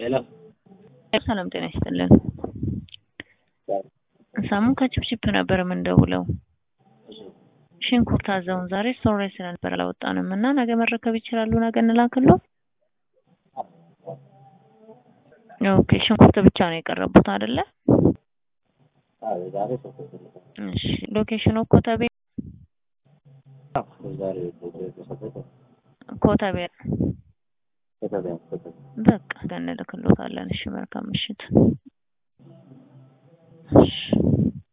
ሄሎ ሰላም ጤና ይስጥልን። ሳሙን ከችፕችፕ ነበር የምንደውለው። ሽንኩርት አዘውን ዛሬ ስቶር ላይ ስለነበር አላወጣንም እና ነገ መረከብ ይችላሉ። ነገ እንላክለው። ኦኬ ሽንኩርት ብቻ ነው የቀረቡት አይደለ? አዎ ዛሬ ሶስት እሺ ሎኬሽኑ ኮተቤ ዛሬ ተሰጠ ኮተቤ ከተበያ ከተበያ በቃ እንልክሎታለን። እሺ መልካም ምሽት። እሺ